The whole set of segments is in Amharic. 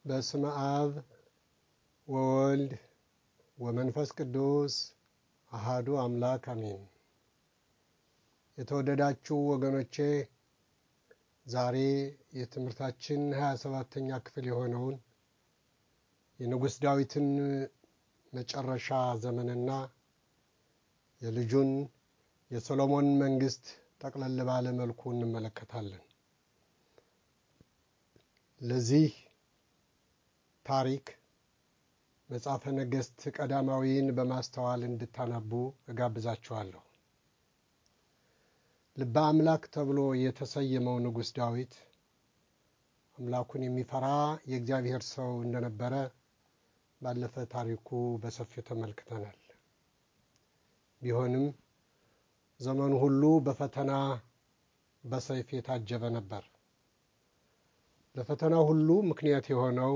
በስመ አብ ወወልድ ወመንፈስ ቅዱስ አሃዱ አምላክ አሜን። የተወደዳችሁ ወገኖቼ ዛሬ የትምህርታችን ሀያ ሰባተኛ ክፍል የሆነውን የንጉሥ ዳዊትን መጨረሻ ዘመንና የልጁን የሰሎሞን መንግስት ጠቅለል ባለ መልኩ እንመለከታለን። ለዚህ ታሪክ መጽሐፈ ነገሥት ቀዳማዊን በማስተዋል እንድታነቡ እጋብዛችኋለሁ። ልበ አምላክ ተብሎ የተሰየመው ንጉሥ ዳዊት አምላኩን የሚፈራ የእግዚአብሔር ሰው እንደነበረ ባለፈ ታሪኩ በሰፊው ተመልክተናል። ቢሆንም ዘመኑ ሁሉ በፈተና በሰይፍ የታጀበ ነበር። ለፈተናው ሁሉ ምክንያት የሆነው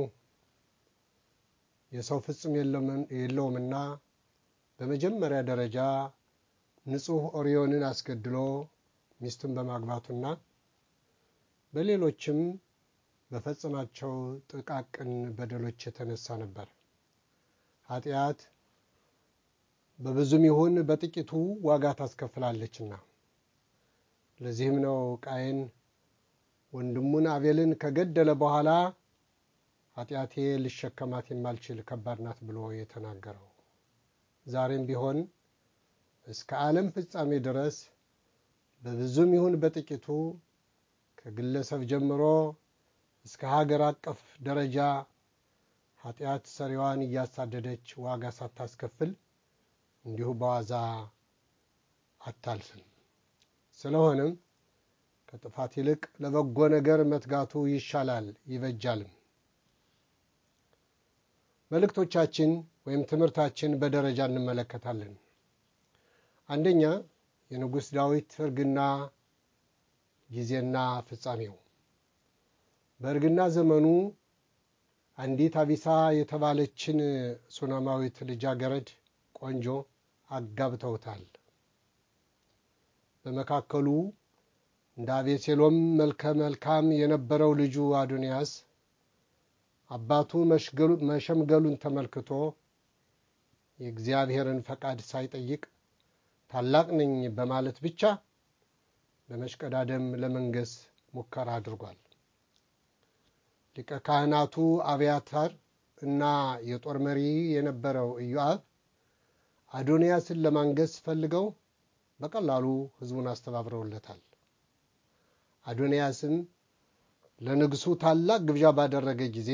የሰው ፍጹም የለውምና በመጀመሪያ ደረጃ ንጹሕ ኦሪዮንን አስገድሎ ሚስቱን በማግባቱና በሌሎችም በፈጸማቸው ጥቃቅን በደሎች የተነሳ ነበር። ኃጢአት በብዙም ይሁን በጥቂቱ ዋጋ ታስከፍላለችና። ለዚህም ነው ቃየን ወንድሙን አቤልን ከገደለ በኋላ ኃጢአቴ ልሸከማት የማልችል ከባድ ናት ብሎ የተናገረው። ዛሬም ቢሆን እስከ ዓለም ፍጻሜ ድረስ በብዙም ይሁን በጥቂቱ ከግለሰብ ጀምሮ እስከ ሀገር አቀፍ ደረጃ ኃጢአት ሰሪዋን እያሳደደች ዋጋ ሳታስከፍል እንዲሁ በዋዛ አታልፍም። ስለሆነም ከጥፋት ይልቅ ለበጎ ነገር መትጋቱ ይሻላል ይበጃልም። መልእክቶቻችን ወይም ትምህርታችን በደረጃ እንመለከታለን። አንደኛ የንጉሥ ዳዊት እርግና ጊዜና ፍጻሜው። በእርግና ዘመኑ አንዲት አቢሳ የተባለችን ሱናማዊት ልጃገረድ ቆንጆ አጋብተውታል። በመካከሉ እንደ አቤሴሎም መልከ መልካም የነበረው ልጁ አዶንያስ አባቱ መሸምገሉን ተመልክቶ የእግዚአብሔርን ፈቃድ ሳይጠይቅ ታላቅ ነኝ በማለት ብቻ በመሽቀዳደም ለመንገስ ሙከራ አድርጓል። ሊቀ ካህናቱ አብያታር እና የጦር መሪ የነበረው ኢዮአብ አዶንያስን ለማንገስ ፈልገው በቀላሉ ሕዝቡን አስተባብረውለታል። አዶንያስም ለንጉሡ ታላቅ ግብዣ ባደረገ ጊዜ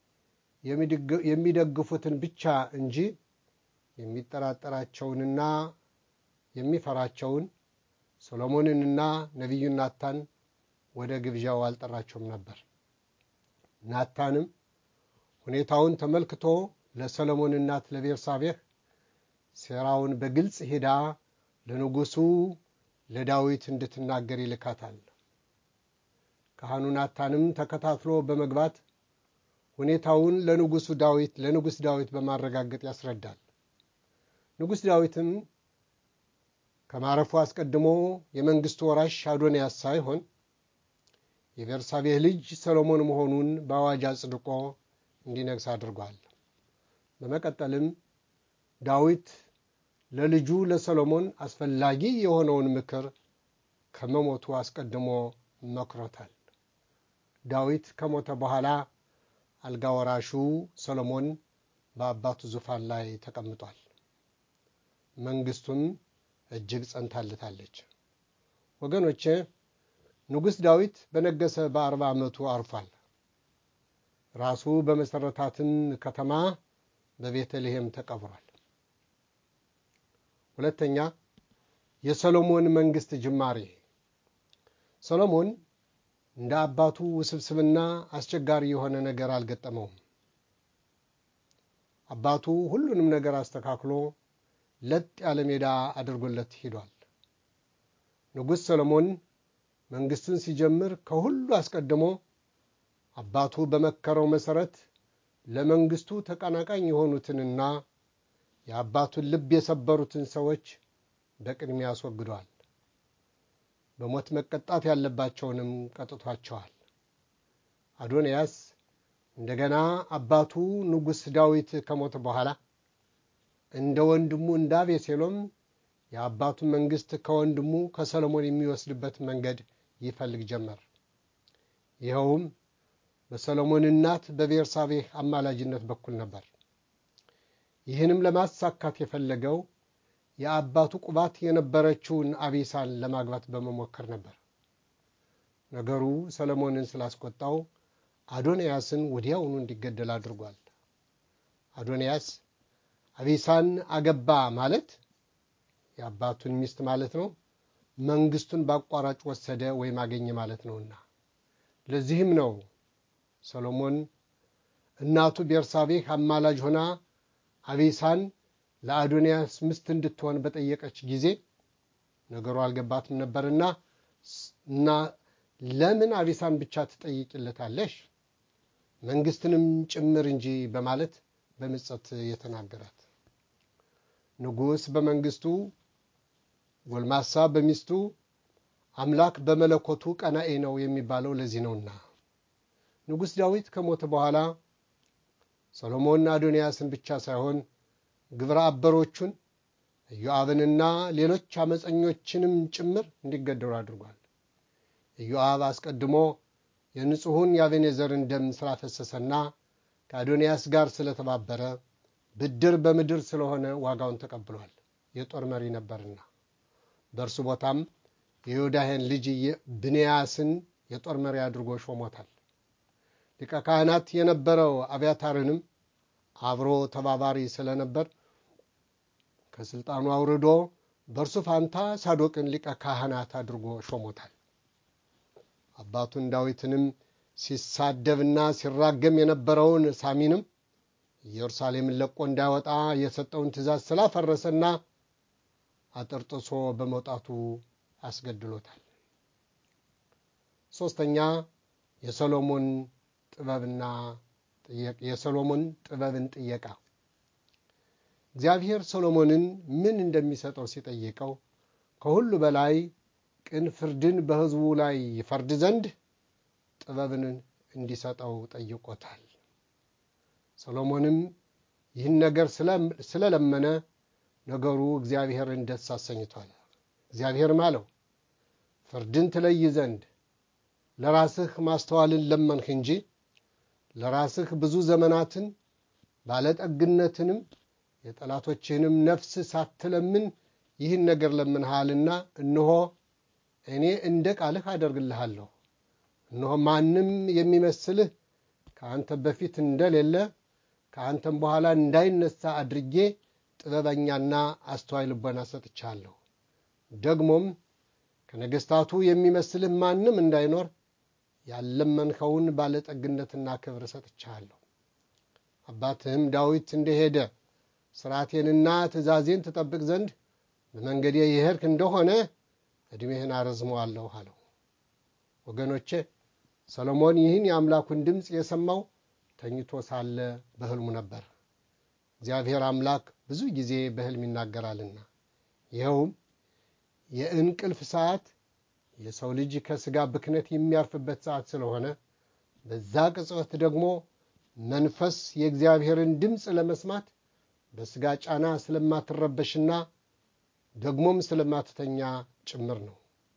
የሚደግፉትን ብቻ እንጂ የሚጠራጠራቸውንና የሚፈራቸውን ሰሎሞንንና ነቢዩን ናታን ወደ ግብዣው አልጠራቸውም ነበር። ናታንም ሁኔታውን ተመልክቶ ለሰሎሞን እናት ለቤርሳቤህ ሴራውን በግልጽ ሄዳ ለንጉሡ ለዳዊት እንድትናገር ይልካታል። ካህኑ ናታንም ተከታትሎ በመግባት ሁኔታውን ለንጉሡ ዳዊት ለንጉሥ ዳዊት በማረጋገጥ ያስረዳል። ንጉሥ ዳዊትም ከማረፉ አስቀድሞ የመንግስቱ ወራሽ አዶንያስ ሳይሆን የቤርሳቤህ ልጅ ሰሎሞን መሆኑን በአዋጅ አጽድቆ እንዲነግስ አድርጓል። በመቀጠልም ዳዊት ለልጁ ለሰሎሞን አስፈላጊ የሆነውን ምክር ከመሞቱ አስቀድሞ መክሮታል። ዳዊት ከሞተ በኋላ አልጋ ወራሹ ሰሎሞን በአባቱ ዙፋን ላይ ተቀምጧል። መንግስቱም እጅግ ጸንታለታለች። ወገኖቼ ንጉሥ ዳዊት በነገሰ በአርባ ዓመቱ አርፏል። ራሱ በመሠረታትን ከተማ በቤተልሔም ተቀብሯል። ሁለተኛ የሰሎሞን መንግስት ጅማሬ። ሰሎሞን እንደ አባቱ ውስብስብና አስቸጋሪ የሆነ ነገር አልገጠመውም። አባቱ ሁሉንም ነገር አስተካክሎ ለጥ ያለ ሜዳ አድርጎለት ሂዷል። ንጉሥ ሰሎሞን መንግስትን ሲጀምር ከሁሉ አስቀድሞ አባቱ በመከረው መሠረት ለመንግስቱ ተቀናቃኝ የሆኑትንና የአባቱን ልብ የሰበሩትን ሰዎች በቅድሚያ አስወግዷል። በሞት መቀጣት ያለባቸውንም ቀጥቷቸዋል። አዶንያስ እንደገና አባቱ ንጉሥ ዳዊት ከሞተ በኋላ እንደ ወንድሙ እንደ አቤሴሎም የአባቱን መንግሥት ከወንድሙ ከሰሎሞን የሚወስድበት መንገድ ይፈልግ ጀመር። ይኸውም በሰሎሞን እናት በቤርሳቤህ አማላጅነት በኩል ነበር። ይህንም ለማሳካት የፈለገው የአባቱ ቁባት የነበረችውን አቢሳን ለማግባት በመሞከር ነበር። ነገሩ ሰሎሞንን ስላስቆጣው አዶንያስን ወዲያውኑ እንዲገደል አድርጓል። አዶንያስ አቢሳን አገባ ማለት የአባቱን ሚስት ማለት ነው። መንግስቱን በአቋራጭ ወሰደ ወይም አገኘ ማለት ነውና ለዚህም ነው ሰሎሞን እናቱ ቤርሳቤህ አማላጅ ሆና አቢሳን ለአዶንያስ ሚስት እንድትሆን በጠየቀች ጊዜ ነገሩ አልገባትም ነበርና እና ለምን አቢሳን ብቻ ትጠይቅለታለሽ መንግስትንም ጭምር እንጂ በማለት በምጸት የተናገራት ንጉሥ በመንግስቱ ጎልማሳ በሚስቱ አምላክ በመለኮቱ ቀናኤ ነው የሚባለው ለዚህ ነውና ንጉሥ ዳዊት ከሞተ በኋላ ሰሎሞን አዶንያስን ብቻ ሳይሆን ግብረ አበሮቹን ኢዮአብንና ሌሎች አመፀኞችንም ጭምር እንዲገደሉ አድርጓል። ኢዮአብ አስቀድሞ የንጹሑን የአቤኔዘርን ደም ስላፈሰሰና ከአዶንያስ ጋር ስለተባበረ ብድር በምድር ስለሆነ ዋጋውን ተቀብሏል። የጦር መሪ ነበርና በእርሱ ቦታም የዮዳሄን ልጅ ብንያስን የጦር መሪ አድርጎ ሾሞታል። ሊቀ ካህናት የነበረው አብያታርንም አብሮ ተባባሪ ስለነበር ከስልጣኑ አውርዶ በእርሱ ፋንታ ሳዶቅን ሊቀ ካህናት አድርጎ ሾሞታል። አባቱን ዳዊትንም ሲሳደብና ሲራገም የነበረውን ሳሚንም ኢየሩሳሌምን ለቆ እንዳይወጣ የሰጠውን ትእዛዝ ስላፈረሰና አጥርጥሶ በመውጣቱ አስገድሎታል። ሶስተኛ የሰሎሞን ጥበብና የሰሎሞን ጥበብን ጥየቃ እግዚአብሔር ሰሎሞንን ምን እንደሚሰጠው ሲጠይቀው ከሁሉ በላይ ቅን ፍርድን በሕዝቡ ላይ ይፈርድ ዘንድ ጥበብን እንዲሰጠው ጠይቆታል። ሰሎሞንም ይህን ነገር ስለለመነ ነገሩ እግዚአብሔርን ደስ አሰኝቷል። እግዚአብሔርም አለው ፍርድን ትለይ ዘንድ ለራስህ ማስተዋልን ለመንህ እንጂ ለራስህ ብዙ ዘመናትን ባለጠግነትንም የጠላቶችህንም ነፍስ ሳትለምን ይህን ነገር ለምንሃልና እነሆ እኔ እንደ ቃልህ አደርግልሃለሁ። እነሆ ማንም የሚመስልህ ከአንተ በፊት እንደሌለ ከአንተም በኋላ እንዳይነሳ አድርጌ ጥበበኛና አስተዋይ ልቦና ሰጥቻለሁ። ደግሞም ከነገሥታቱ የሚመስልህ ማንም እንዳይኖር ያለመንኸውን ባለጠግነትና ክብር ሰጥቻለሁ። አባትህም ዳዊት እንደሄደ ሥርዓቴንና ትእዛዜን ትጠብቅ ዘንድ በመንገዴ የሄድክ እንደሆነ ዕድሜህን አረዝመዋለሁ አለው። ወገኖቼ ሰሎሞን ይህን የአምላኩን ድምፅ የሰማው ተኝቶ ሳለ በሕልሙ ነበር። እግዚአብሔር አምላክ ብዙ ጊዜ በሕልም ይናገራልና ይኸውም የእንቅልፍ ሰዓት የሰው ልጅ ከሥጋ ብክነት የሚያርፍበት ሰዓት ስለሆነ በዛ ቅጽበት ደግሞ መንፈስ የእግዚአብሔርን ድምፅ ለመስማት በሥጋ ጫና ስለማትረበሽና ደግሞም ስለማትተኛ ጭምር ነው።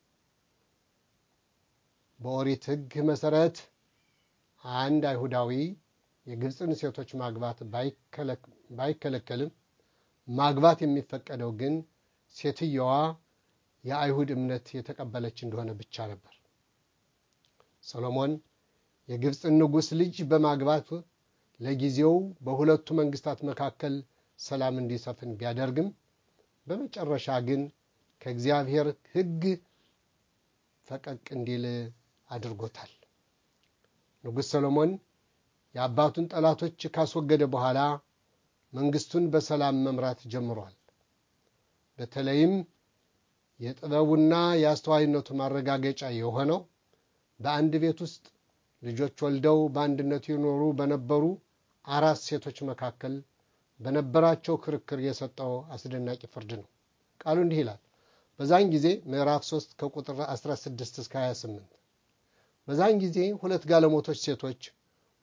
በኦሪት ሕግ መሠረት አንድ አይሁዳዊ የግብፅን ሴቶች ማግባት ባይከለከልም ማግባት የሚፈቀደው ግን ሴትየዋ የአይሁድ እምነት የተቀበለች እንደሆነ ብቻ ነበር። ሰሎሞን የግብፅን ንጉሥ ልጅ በማግባት ለጊዜው በሁለቱ መንግስታት መካከል ሰላም እንዲሰፍን ቢያደርግም በመጨረሻ ግን ከእግዚአብሔር ሕግ ፈቀቅ እንዲል አድርጎታል። ንጉሥ ሰሎሞን የአባቱን ጠላቶች ካስወገደ በኋላ መንግስቱን በሰላም መምራት ጀምሯል። በተለይም የጥበቡና የአስተዋይነቱ ማረጋገጫ የሆነው በአንድ ቤት ውስጥ ልጆች ወልደው በአንድነት ይኖሩ በነበሩ አራት ሴቶች መካከል በነበራቸው ክርክር የሰጠው አስደናቂ ፍርድ ነው። ቃሉ እንዲህ ይላል። በዛን ጊዜ ምዕራፍ 3 ከቁጥር 16 እስከ 28 በዛን ጊዜ ሁለት ጋለሞቶች ሴቶች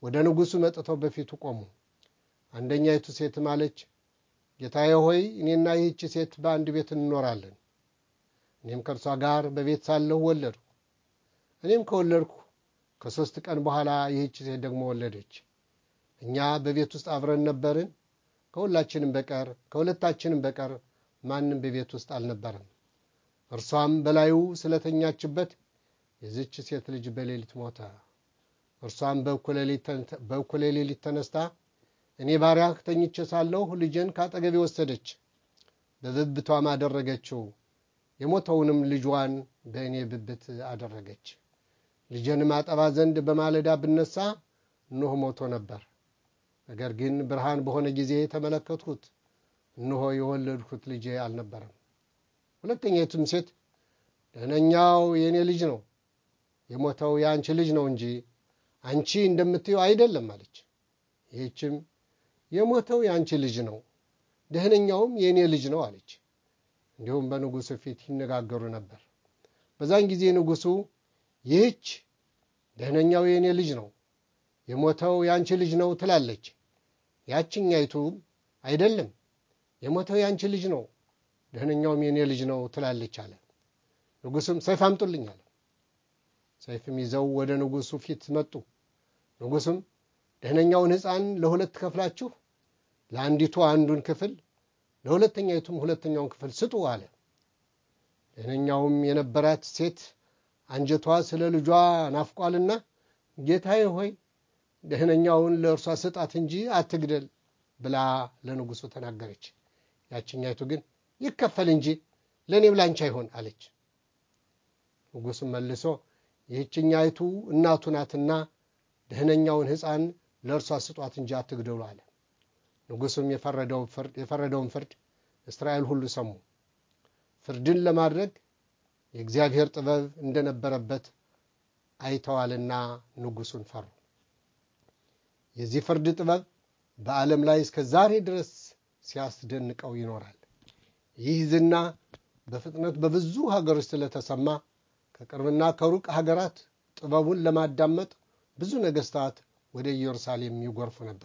ወደ ንጉሡ መጥተው በፊቱ ቆሙ። አንደኛይቱ ሴትም አለች፣ ጌታዬ ሆይ እኔና ይህች ሴት በአንድ ቤት እንኖራለን። እኔም ከእርሷ ጋር በቤት ሳለሁ ወለድሁ። እኔም ከወለድኩ ከሦስት ቀን በኋላ ይህች ሴት ደግሞ ወለደች። እኛ በቤት ውስጥ አብረን ነበርን። ከሁላችንም በቀር ከሁለታችንም በቀር ማንም በቤት ውስጥ አልነበረም። እርሷም በላዩ ስለተኛችበት የዚች ሴት ልጅ በሌሊት ሞተ። እርሷም በእኩለ ሌሊት ተነስታ እኔ ባሪያህ ተኝቼ ሳለሁ ልጄን ካጠገቤ ወሰደች፣ በብብቷም አደረገችው። የሞተውንም ልጇን በእኔ ብብት አደረገች። ልጄንም አጠባ ዘንድ በማለዳ ብነሳ እነሆ ሞቶ ነበር። ነገር ግን ብርሃን በሆነ ጊዜ ተመለከትሁት፣ እነሆ የወለድሁት ልጄ አልነበረም። ሁለተኛይቱም ሴት ደህነኛው የእኔ ልጅ ነው፣ የሞተው የአንቺ ልጅ ነው እንጂ አንቺ እንደምትየው አይደለም አለች። ይህችም የሞተው የአንቺ ልጅ ነው፣ ደህነኛውም የእኔ ልጅ ነው አለች። እንዲሁም በንጉሡ ፊት ይነጋገሩ ነበር። በዛን ጊዜ ንጉሡ ይህች ደህነኛው የእኔ ልጅ ነው፣ የሞተው የአንቺ ልጅ ነው ትላለች። ያችኛይቱ አይደለም፣ የሞተው የአንቺ ልጅ ነው፣ ደህነኛውም የእኔ ልጅ ነው ትላለች አለ። ንጉሡም ሰይፍ አምጡልኝ አለ። ሰይፍም ይዘው ወደ ንጉሡ ፊት መጡ። ንጉሡም ደህነኛውን ሕፃን ለሁለት ከፍላችሁ ለአንዲቱ አንዱን ክፍል ለሁለተኛይቱም ሁለተኛውን ክፍል ስጡ አለ። ደህነኛውም የነበራት ሴት አንጀቷ ስለ ልጇ ናፍቋልና ጌታዬ ሆይ ደህነኛውን ለእርሷ ስጣት እንጂ አትግደል ብላ ለንጉሡ ተናገረች። ያችኛይቱ ግን ይከፈል እንጂ ለእኔም ላንቺ አይሆን አለች። ንጉሡም መልሶ ይህችኛይቱ እናቱ ናትና ደህነኛውን ሕፃን ለእርሷ ስጧት እንጂ አትግደሉ አለ። ንጉሡም የፈረደውን ፍርድ እስራኤል ሁሉ ሰሙ። ፍርድን ለማድረግ የእግዚአብሔር ጥበብ እንደነበረበት አይተዋልና ንጉሡን ፈሩ። የዚህ ፍርድ ጥበብ በዓለም ላይ እስከ ዛሬ ድረስ ሲያስደንቀው ይኖራል። ይህ ዝና በፍጥነት በብዙ ሀገሮች ስለተሰማ ከቅርብና ከሩቅ ሀገራት ጥበቡን ለማዳመጥ ብዙ ነገሥታት ወደ ኢየሩሳሌም ይጎርፉ ነበር።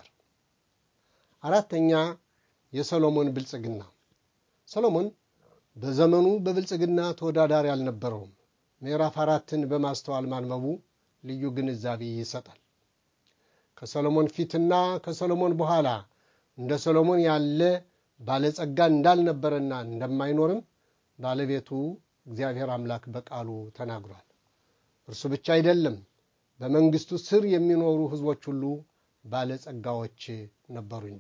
አራተኛ የሰሎሞን ብልጽግና። ሰሎሞን በዘመኑ በብልጽግና ተወዳዳሪ አልነበረውም። ምዕራፍ አራትን በማስተዋል ማንበቡ ልዩ ግንዛቤ ይሰጣል። ከሰሎሞን ፊትና ከሰሎሞን በኋላ እንደ ሰሎሞን ያለ ባለጸጋ እንዳልነበረና እንደማይኖርም ባለቤቱ እግዚአብሔር አምላክ በቃሉ ተናግሯል። እርሱ ብቻ አይደለም፣ በመንግስቱ ስር የሚኖሩ ሕዝቦች ሁሉ ባለጸጋዎች ነበሩ እንጂ።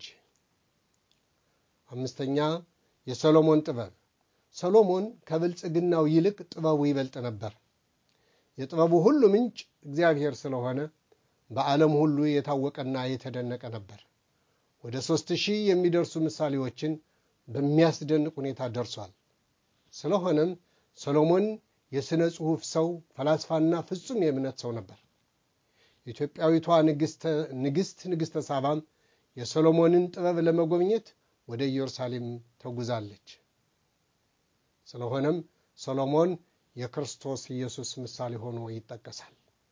አምስተኛ የሰሎሞን ጥበብ። ሰሎሞን ከብልጽግናው ይልቅ ጥበቡ ይበልጥ ነበር። የጥበቡ ሁሉ ምንጭ እግዚአብሔር ስለሆነ በዓለም ሁሉ የታወቀና የተደነቀ ነበር። ወደ ሦስት ሺህ የሚደርሱ ምሳሌዎችን በሚያስደንቅ ሁኔታ ደርሷል። ስለሆነም ሰሎሞን የሥነ ጽሑፍ ሰው፣ ፈላስፋና ፍጹም የእምነት ሰው ነበር። ኢትዮጵያዊቷ ንግሥት ንግሥተ ሳባም የሰሎሞንን ጥበብ ለመጎብኘት ወደ ኢየሩሳሌም ተጉዛለች። ስለሆነም ሰሎሞን የክርስቶስ ኢየሱስ ምሳሌ ሆኖ ይጠቀሳል።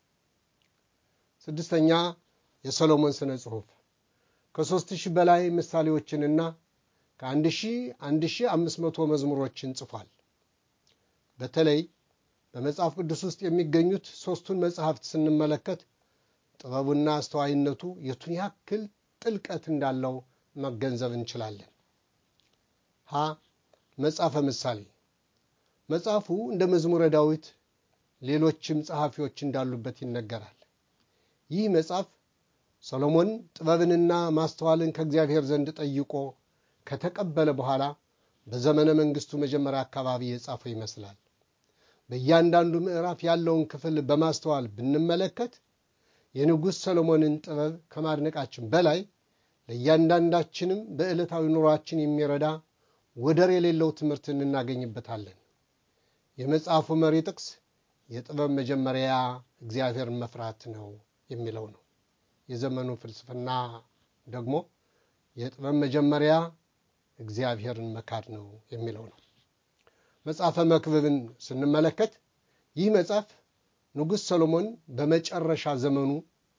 ስድስተኛ የሰሎሞን ሥነ ጽሑፍ ከሦስት ሺህ በላይ ምሳሌዎችንና ከአንድ ሺህ አንድ ሺህ አምስት መቶ መዝሙሮችን ጽፏል። በተለይ በመጽሐፍ ቅዱስ ውስጥ የሚገኙት ሦስቱን መጽሐፍት ስንመለከት ጥበቡና አስተዋይነቱ የቱን ያክል ጥልቀት እንዳለው መገንዘብ እንችላለን። ሀ መጽሐፈ ምሳሌ መጽሐፉ እንደ መዝሙረ ዳዊት ሌሎችም ጸሐፊዎች እንዳሉበት ይነገራል። ይህ መጽሐፍ ሰሎሞን ጥበብንና ማስተዋልን ከእግዚአብሔር ዘንድ ጠይቆ ከተቀበለ በኋላ በዘመነ መንግሥቱ መጀመሪያ አካባቢ የጻፈው ይመስላል። በእያንዳንዱ ምዕራፍ ያለውን ክፍል በማስተዋል ብንመለከት የንጉሥ ሰሎሞንን ጥበብ ከማድነቃችን በላይ ለእያንዳንዳችንም በዕለታዊ ኑሯችን የሚረዳ ወደር የሌለው ትምህርት እናገኝበታለን። የመጽሐፉ መሪ ጥቅስ የጥበብ መጀመሪያ እግዚአብሔርን መፍራት ነው የሚለው ነው። የዘመኑ ፍልስፍና ደግሞ የጥበብ መጀመሪያ እግዚአብሔርን መካድ ነው የሚለው ነው። መጽሐፈ መክብብን ስንመለከት ይህ መጽሐፍ ንጉሥ ሰሎሞን በመጨረሻ ዘመኑ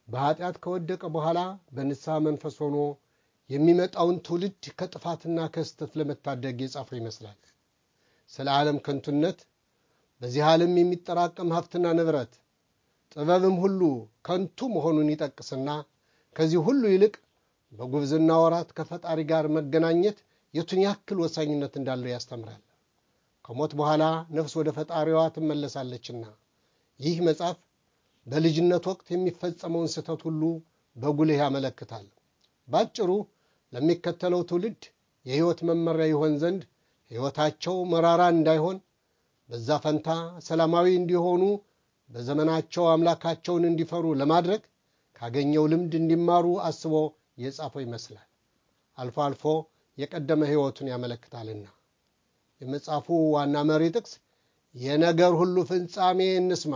በኃጢአት ከወደቀ በኋላ በንስሐ መንፈስ ሆኖ የሚመጣውን ትውልድ ከጥፋትና ከስተት ለመታደግ የጻፈው ይመስላል። ስለ ዓለም ከንቱነት በዚህ ዓለም የሚጠራቀም ሀብትና ንብረት ጥበብም ሁሉ ከንቱ መሆኑን ይጠቅስና ከዚህ ሁሉ ይልቅ በጉብዝና ወራት ከፈጣሪ ጋር መገናኘት የቱን ያክል ወሳኝነት እንዳለው ያስተምራል። ከሞት በኋላ ነፍስ ወደ ፈጣሪዋ ትመለሳለችና ይህ መጽሐፍ በልጅነት ወቅት የሚፈጸመውን ስህተት ሁሉ በጉልህ ያመለክታል። ባጭሩ ለሚከተለው ትውልድ የሕይወት መመሪያ ይሆን ዘንድ ሕይወታቸው መራራ እንዳይሆን በዛ ፈንታ ሰላማዊ እንዲሆኑ በዘመናቸው አምላካቸውን እንዲፈሩ ለማድረግ ካገኘው ልምድ እንዲማሩ አስቦ የጻፈው ይመስላል። አልፎ አልፎ የቀደመ ሕይወቱን ያመለክታልና የመጽሐፉ ዋና መሪ ጥቅስ የነገር ሁሉ ፍጻሜ እንስማ፣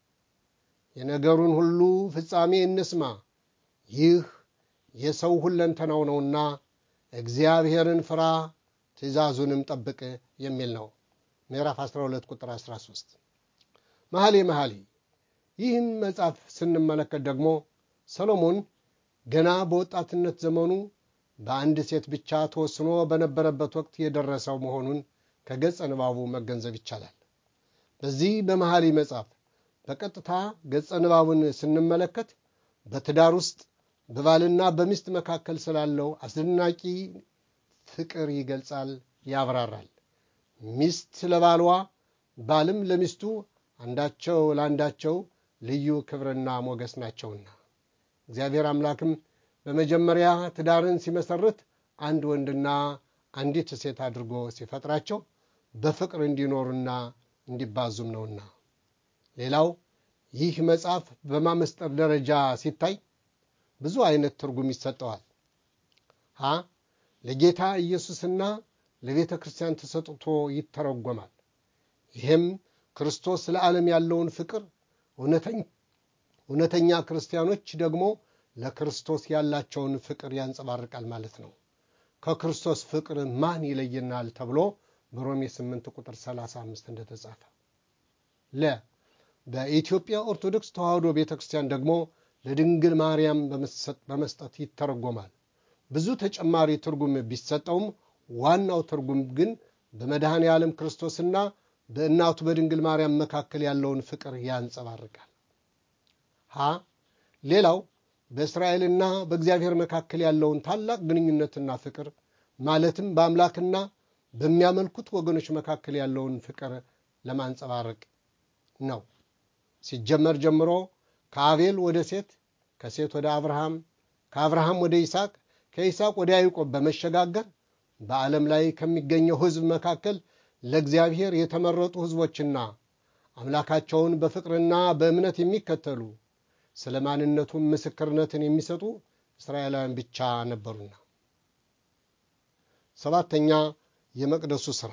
የነገሩን ሁሉ ፍጻሜ እንስማ፣ ይህ የሰው ሁለንተናው ነውና እግዚአብሔርን ፍራ፣ ትእዛዙንም ጠብቅ የሚል ነው። ምዕራፍ 12 ቁጥር 13 መሐሌ መሐሌ ይህም መጽሐፍ ስንመለከት ደግሞ ሰሎሞን ገና በወጣትነት ዘመኑ በአንድ ሴት ብቻ ተወስኖ በነበረበት ወቅት የደረሰው መሆኑን ከገጸ ንባቡ መገንዘብ ይቻላል። በዚህ በመሐሌ መጽሐፍ በቀጥታ ገጸ ንባቡን ስንመለከት በትዳር ውስጥ በባልና በሚስት መካከል ስላለው አስደናቂ ፍቅር ይገልጻል፣ ያብራራል። ሚስት ለባሏ ባልም ለሚስቱ አንዳቸው ለአንዳቸው ልዩ ክብርና ሞገስ ናቸውና እግዚአብሔር አምላክም በመጀመሪያ ትዳርን ሲመሰርት አንድ ወንድና አንዲት ሴት አድርጎ ሲፈጥራቸው በፍቅር እንዲኖሩና እንዲባዙም ነውና። ሌላው ይህ መጽሐፍ በማመስጠር ደረጃ ሲታይ ብዙ አይነት ትርጉም ይሰጠዋል። ሀ ለጌታ ኢየሱስና ለቤተ ክርስቲያን ተሰጥቶ ይተረጎማል። ይህም ክርስቶስ ለዓለም ያለውን ፍቅር፣ እውነተኛ ክርስቲያኖች ደግሞ ለክርስቶስ ያላቸውን ፍቅር ያንጸባርቃል ማለት ነው። ከክርስቶስ ፍቅር ማን ይለየናል ተብሎ በሮሜ 8 ቁጥር 35 እንደተጻፈ ለ በኢትዮጵያ ኦርቶዶክስ ተዋሕዶ ቤተ ክርስቲያን ደግሞ ለድንግል ማርያም በመስጠት ይተረጎማል። ብዙ ተጨማሪ ትርጉም ቢሰጠውም ዋናው ትርጉም ግን በመድኃኔ ዓለም ክርስቶስና በእናቱ በድንግል ማርያም መካከል ያለውን ፍቅር ያንጸባርቃል። ሀ ሌላው በእስራኤልና በእግዚአብሔር መካከል ያለውን ታላቅ ግንኙነትና ፍቅር ማለትም በአምላክና በሚያመልኩት ወገኖች መካከል ያለውን ፍቅር ለማንጸባረቅ ነው። ሲጀመር ጀምሮ ከአቤል ወደ ሴት፣ ከሴት ወደ አብርሃም፣ ከአብርሃም ወደ ይስሐቅ፣ ከይስሐቅ ወደ ያዕቆብ በመሸጋገር በዓለም ላይ ከሚገኘው ሕዝብ መካከል ለእግዚአብሔር የተመረጡ ሕዝቦችና አምላካቸውን በፍቅርና በእምነት የሚከተሉ ስለ ማንነቱም ምስክርነትን የሚሰጡ እስራኤላውያን ብቻ ነበሩና። ሰባተኛ የመቅደሱ ሥራ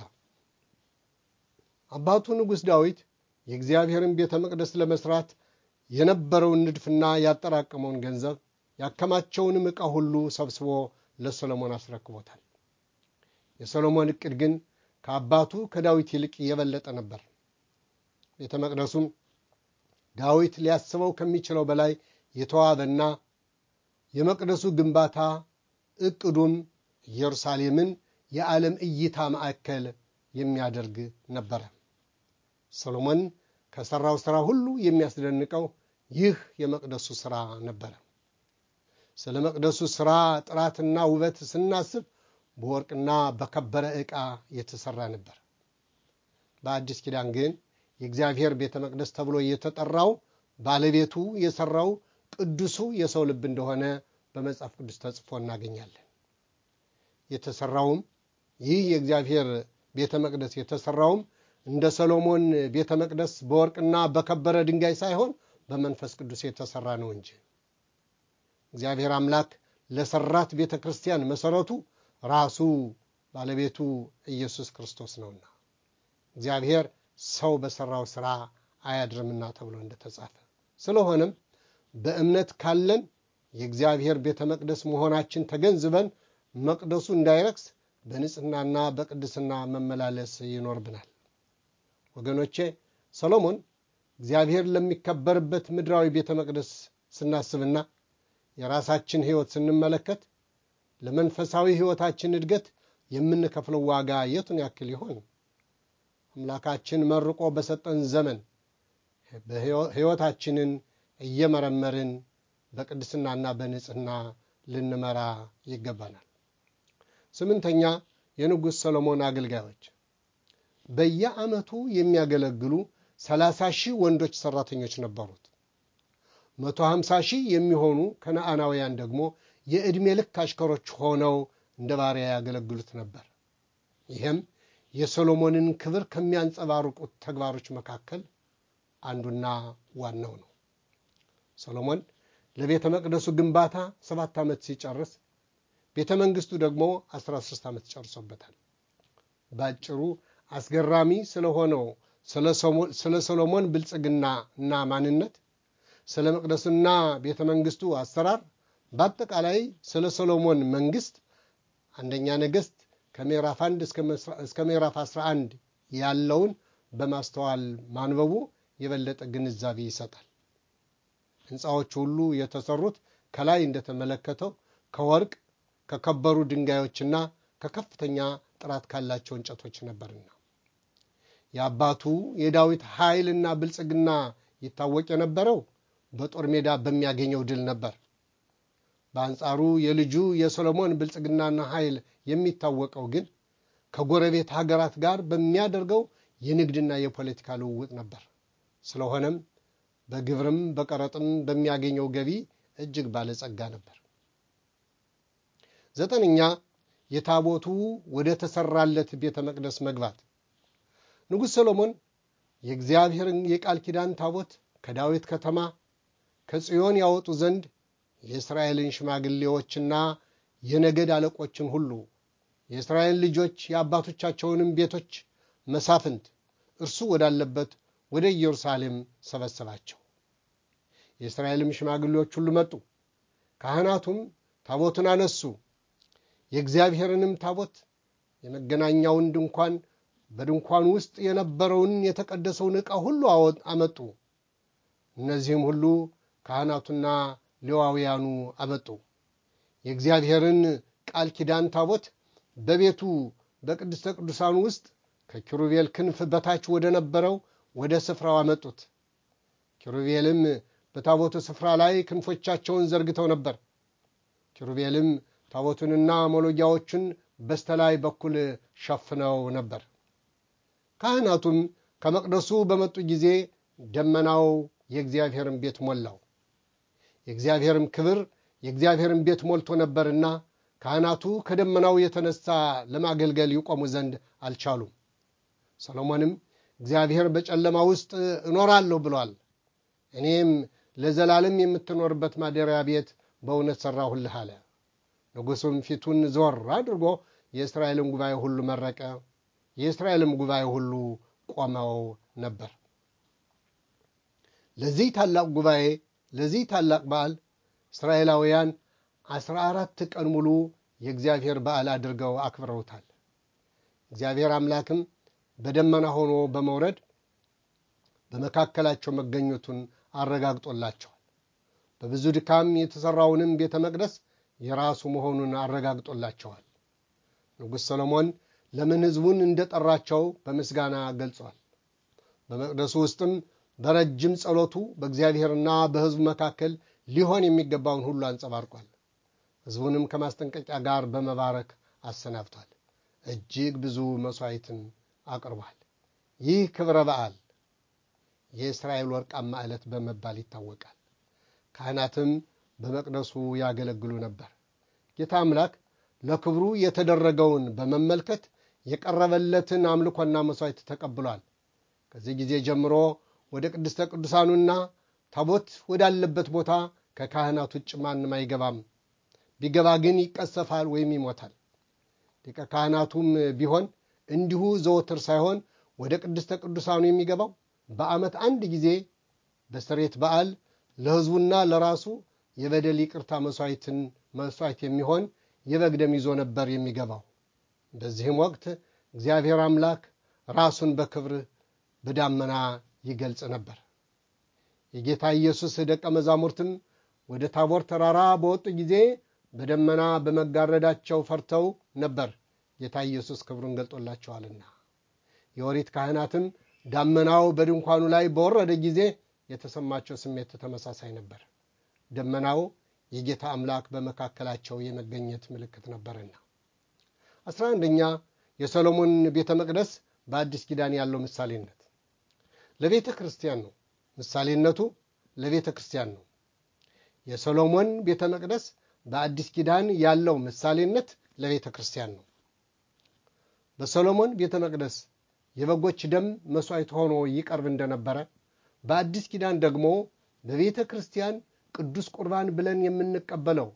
አባቱ ንጉሥ ዳዊት የእግዚአብሔርን ቤተ መቅደስ ለመስራት የነበረውን ንድፍና ያጠራቀመውን ገንዘብ ያከማቸውንም ዕቃ ሁሉ ሰብስቦ ለሰሎሞን አስረክቦታል። የሰሎሞን ዕቅድ ግን ከአባቱ ከዳዊት ይልቅ የበለጠ ነበር። ቤተ መቅደሱም ዳዊት ሊያስበው ከሚችለው በላይ የተዋበና የመቅደሱ ግንባታ ዕቅዱም ኢየሩሳሌምን የዓለም እይታ ማዕከል የሚያደርግ ነበረ። ሰሎሞን ከሠራው ሥራ ሁሉ የሚያስደንቀው ይህ የመቅደሱ ሥራ ነበረ። ስለ መቅደሱ ሥራ ጥራትና ውበት ስናስብ በወርቅና በከበረ ዕቃ የተሠራ ነበር። በአዲስ ኪዳን ግን የእግዚአብሔር ቤተ መቅደስ ተብሎ የተጠራው ባለቤቱ የሠራው ቅዱሱ የሰው ልብ እንደሆነ በመጽሐፍ ቅዱስ ተጽፎ እናገኛለን። የተሠራውም ይህ የእግዚአብሔር ቤተ መቅደስ የተሠራውም እንደ ሰሎሞን ቤተ መቅደስ በወርቅና በከበረ ድንጋይ ሳይሆን በመንፈስ ቅዱስ የተሠራ ነው እንጂ እግዚአብሔር አምላክ ለሠራት ቤተ ክርስቲያን መሠረቱ ራሱ ባለቤቱ ኢየሱስ ክርስቶስ ነውና እግዚአብሔር ሰው በሠራው ሥራ አያድርምና ተብሎ እንደተጻፈ ስለሆነም በእምነት ካለን የእግዚአብሔር ቤተ መቅደስ መሆናችን ተገንዝበን መቅደሱ እንዳይረክስ በንጽህናና በቅድስና መመላለስ ይኖርብናል። ወገኖቼ ሰሎሞን እግዚአብሔር ለሚከበርበት ምድራዊ ቤተ መቅደስ ስናስብና የራሳችን ሕይወት ስንመለከት ለመንፈሳዊ ሕይወታችን እድገት የምንከፍለው ዋጋ የቱን ያክል ይሆን? አምላካችን መርቆ በሰጠን ዘመን ሕይወታችንን እየመረመርን በቅድስናና በንጽህና ልንመራ ይገባናል። ስምንተኛ የንጉሥ ሰሎሞን አገልጋዮች በየዓመቱ የሚያገለግሉ ሰላሳ ሺህ ወንዶች ሠራተኞች ነበሩት። መቶ ሀምሳ ሺህ የሚሆኑ ከነአናውያን ደግሞ የዕድሜ ልክ አሽከሮች ሆነው እንደ ባሪያ ያገለግሉት ነበር። ይህም የሰሎሞንን ክብር ከሚያንጸባርቁት ተግባሮች መካከል አንዱና ዋናው ነው። ሰሎሞን ለቤተ መቅደሱ ግንባታ ሰባት ዓመት ሲጨርስ ቤተ መንግሥቱ ደግሞ 13 ዓመት ጨርሶበታል። ባጭሩ አስገራሚ ስለሆነው ስለ ሰሎሞን ብልጽግና እና ማንነት፣ ስለ መቅደሱና ቤተ መንግሥቱ አሰራር፣ በአጠቃላይ ስለ ሰሎሞን መንግሥት አንደኛ ነገሥት ከምዕራፍ 1 እስከ ምዕራፍ 11 ያለውን በማስተዋል ማንበቡ የበለጠ ግንዛቤ ይሰጣል። ሕንፃዎቹ ሁሉ የተሰሩት ከላይ እንደተመለከተው ከወርቅ ከከበሩ ድንጋዮችና ከከፍተኛ ጥራት ካላቸው እንጨቶች ነበርና የአባቱ የዳዊት ኃይልና ብልጽግና ይታወቅ የነበረው በጦር ሜዳ በሚያገኘው ድል ነበር። በአንጻሩ የልጁ የሰሎሞን ብልጽግናና ኃይል የሚታወቀው ግን ከጎረቤት ሀገራት ጋር በሚያደርገው የንግድና የፖለቲካ ልውውጥ ነበር። ስለሆነም በግብርም በቀረጥም በሚያገኘው ገቢ እጅግ ባለጸጋ ነበር። ዘጠነኛ የታቦቱ ወደ ተሰራለት ቤተ መቅደስ መግባት። ንጉሥ ሰሎሞን የእግዚአብሔርን የቃል ኪዳን ታቦት ከዳዊት ከተማ ከጽዮን ያወጡ ዘንድ የእስራኤልን ሽማግሌዎችና የነገድ አለቆችን ሁሉ የእስራኤል ልጆች የአባቶቻቸውንም ቤቶች መሳፍንት እርሱ ወዳለበት ወደ ኢየሩሳሌም ሰበሰባቸው። የእስራኤልም ሽማግሌዎች ሁሉ መጡ። ካህናቱም ታቦቱን አነሱ። የእግዚአብሔርንም ታቦት የመገናኛውን ድንኳን በድንኳኑ ውስጥ የነበረውን የተቀደሰውን ዕቃ ሁሉ አመጡ። እነዚህም ሁሉ ካህናቱና ሌዋውያኑ አመጡ። የእግዚአብሔርን ቃል ኪዳን ታቦት በቤቱ በቅድስተ ቅዱሳኑ ውስጥ ከኪሩቤል ክንፍ በታች ወደ ነበረው ወደ ስፍራው አመጡት። ኪሩቤልም በታቦቱ ስፍራ ላይ ክንፎቻቸውን ዘርግተው ነበር። ኪሩቤልም ታቦቱንና መሎጊያዎቹን በስተላይ በኩል ሸፍነው ነበር። ካህናቱም ከመቅደሱ በመጡ ጊዜ ደመናው የእግዚአብሔርን ቤት ሞላው። የእግዚአብሔርም ክብር የእግዚአብሔርን ቤት ሞልቶ ነበርና ካህናቱ ከደመናው የተነሳ ለማገልገል ይቆሙ ዘንድ አልቻሉም። ሰሎሞንም እግዚአብሔር በጨለማ ውስጥ እኖራለሁ ብሏል፣ እኔም ለዘላለም የምትኖርበት ማደሪያ ቤት በእውነት ሠራሁልህ አለ። ንጉሡም ፊቱን ዞር አድርጎ የእስራኤልን ጉባኤ ሁሉ መረቀ። የእስራኤልም ጉባኤ ሁሉ ቆመው ነበር። ለዚህ ታላቅ ጉባኤ ለዚህ ታላቅ በዓል እስራኤላውያን አስራ አራት ቀን ሙሉ የእግዚአብሔር በዓል አድርገው አክብረውታል። እግዚአብሔር አምላክም በደመና ሆኖ በመውረድ በመካከላቸው መገኘቱን አረጋግጦላቸዋል። በብዙ ድካም የተሠራውንም ቤተ መቅደስ የራሱ መሆኑን አረጋግጦላቸዋል። ንጉሥ ሰሎሞን ለምን ሕዝቡን እንደጠራቸው በምስጋና ገልጿል። በመቅደሱ ውስጥም በረጅም ጸሎቱ በእግዚአብሔርና በሕዝቡ መካከል ሊሆን የሚገባውን ሁሉ አንጸባርቋል። ሕዝቡንም ከማስጠንቀቂያ ጋር በመባረክ አሰናብቷል። እጅግ ብዙ መሥዋዕትን አቅርቧል። ይህ ክብረ በዓል የእስራኤል ወርቃማ ዕለት በመባል ይታወቃል። ካህናትም በመቅደሱ ያገለግሉ ነበር። ጌታ አምላክ ለክብሩ የተደረገውን በመመልከት የቀረበለትን አምልኮና መሥዋዕት ተቀብሏል። ከዚህ ጊዜ ጀምሮ ወደ ቅድስተ ቅዱሳኑና ታቦት ወዳለበት ቦታ ከካህናት ውጭ ማንም አይገባም። ቢገባ ግን ይቀሰፋል ወይም ይሞታል። ሊቀ ካህናቱም ቢሆን እንዲሁ ዘወትር ሳይሆን ወደ ቅድስተ ቅዱሳኑ የሚገባው በዓመት አንድ ጊዜ በስሬት በዓል ለሕዝቡና ለራሱ የበደል ይቅርታ መሥዋዕትን መሥዋዕት የሚሆን የበግ ደም ይዞ ነበር የሚገባው። በዚህም ወቅት እግዚአብሔር አምላክ ራሱን በክብር በዳመና ይገልጽ ነበር። የጌታ ኢየሱስ ደቀ መዛሙርትም ወደ ታቦር ተራራ በወጡ ጊዜ በደመና በመጋረዳቸው ፈርተው ነበር፣ ጌታ ኢየሱስ ክብሩን ገልጦላቸዋልና። የኦሪት ካህናትም ዳመናው በድንኳኑ ላይ በወረደ ጊዜ የተሰማቸው ስሜት ተመሳሳይ ነበር። ደመናው የጌታ አምላክ በመካከላቸው የመገኘት ምልክት ነበርና። አስራ አንደኛ የሰሎሞን ቤተ መቅደስ በአዲስ ኪዳን ያለው ምሳሌነት ለቤተ ክርስቲያን ነው። ምሳሌነቱ ለቤተ ክርስቲያን ነው። የሰሎሞን ቤተ መቅደስ በአዲስ ኪዳን ያለው ምሳሌነት ለቤተ ክርስቲያን ነው። በሰሎሞን ቤተ መቅደስ የበጎች ደም መሥዋዕት ሆኖ ይቀርብ እንደነበረ በአዲስ ኪዳን ደግሞ በቤተ ክርስቲያን ቅዱስ ቁርባን ብለን የምንቀበለው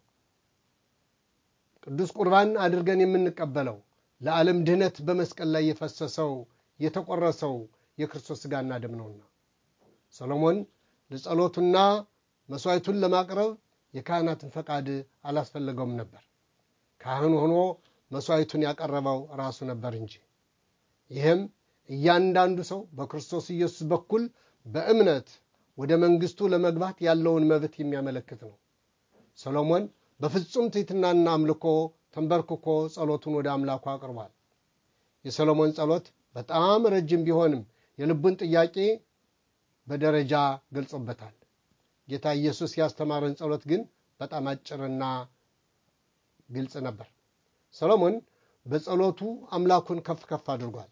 ቅዱስ ቁርባን አድርገን የምንቀበለው ለዓለም ድህነት በመስቀል ላይ የፈሰሰው የተቆረሰው የክርስቶስ ሥጋና ደም ነውና ሰሎሞን ለጸሎቱና መሥዋዕቱን ለማቅረብ የካህናትን ፈቃድ አላስፈለገውም ነበር። ካህን ሆኖ መሥዋዕቱን ያቀረበው ራሱ ነበር እንጂ። ይህም እያንዳንዱ ሰው በክርስቶስ ኢየሱስ በኩል በእምነት ወደ መንግሥቱ ለመግባት ያለውን መብት የሚያመለክት ነው። ሰሎሞን በፍጹም ትሕትናና አምልኮ ተንበርክኮ ጸሎቱን ወደ አምላኩ አቅርቧል። የሰሎሞን ጸሎት በጣም ረጅም ቢሆንም የልቡን ጥያቄ በደረጃ ገልጾበታል። ጌታ ኢየሱስ ያስተማረን ጸሎት ግን በጣም አጭርና ግልጽ ነበር። ሰሎሞን በጸሎቱ አምላኩን ከፍ ከፍ አድርጓል።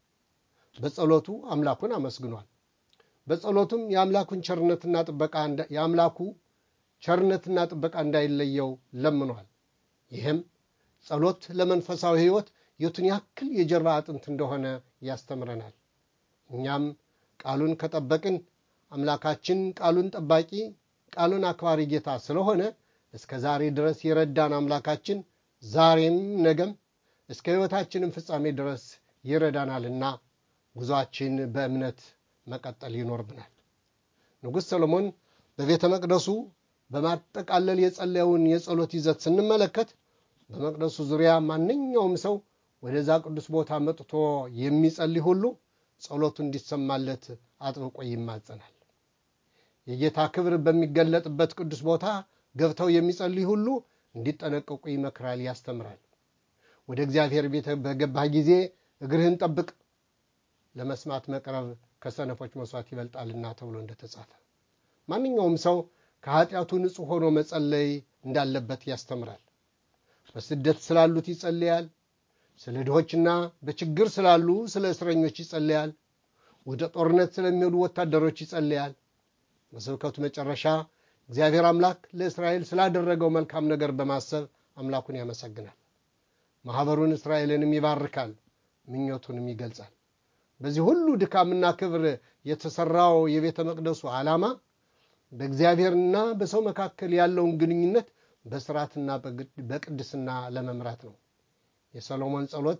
በጸሎቱ አምላኩን አመስግኗል። በጸሎቱም የአምላኩን ቸርነትና ጥበቃ የአምላኩ ቸርነትና ጥበቃ እንዳይለየው ለምኗል። ይህም ጸሎት ለመንፈሳዊ ሕይወት የቱን ያክል የጀርባ አጥንት እንደሆነ ያስተምረናል። እኛም ቃሉን ከጠበቅን አምላካችን ቃሉን ጠባቂ ቃሉን አክባሪ ጌታ ስለሆነ እስከ ዛሬ ድረስ የረዳን አምላካችን ዛሬም ነገም እስከ ሕይወታችንም ፍጻሜ ድረስ ይረዳናልና ጉዞአችን በእምነት መቀጠል ይኖርብናል። ንጉሥ ሰሎሞን በቤተ መቅደሱ በማጠቃለል የጸለየውን የጸሎት ይዘት ስንመለከት በመቅደሱ ዙሪያ ማንኛውም ሰው ወደዛ ቅዱስ ቦታ መጥቶ የሚጸልይ ሁሉ ጸሎቱ እንዲሰማለት አጥብቆ ይማጸናል። የጌታ ክብር በሚገለጥበት ቅዱስ ቦታ ገብተው የሚጸልይ ሁሉ እንዲጠነቀቁ ይመክራል፣ ያስተምራል። ወደ እግዚአብሔር ቤት በገባህ ጊዜ እግርህን ጠብቅ፣ ለመስማት መቅረብ ከሰነፎች መስዋዕት ይበልጣልና ተብሎ እንደተጻፈ ማንኛውም ሰው ከኃጢአቱ ንጹሕ ሆኖ መጸለይ እንዳለበት ያስተምራል። በስደት ስላሉት ይጸልያል። ስለ ድሆችና በችግር ስላሉ ስለ እስረኞች ይጸልያል። ወደ ጦርነት ስለሚሄዱ ወታደሮች ይጸልያል። በስብከቱ መጨረሻ እግዚአብሔር አምላክ ለእስራኤል ስላደረገው መልካም ነገር በማሰብ አምላኩን ያመሰግናል። ማኅበሩን እስራኤልንም ይባርካል፣ ምኞቱንም ይገልጻል። በዚህ ሁሉ ድካምና ክብር የተሠራው የቤተ መቅደሱ ዓላማ በእግዚአብሔርና በሰው መካከል ያለውን ግንኙነት በስርዓትና በቅድስና ለመምራት ነው። የሰሎሞን ጸሎት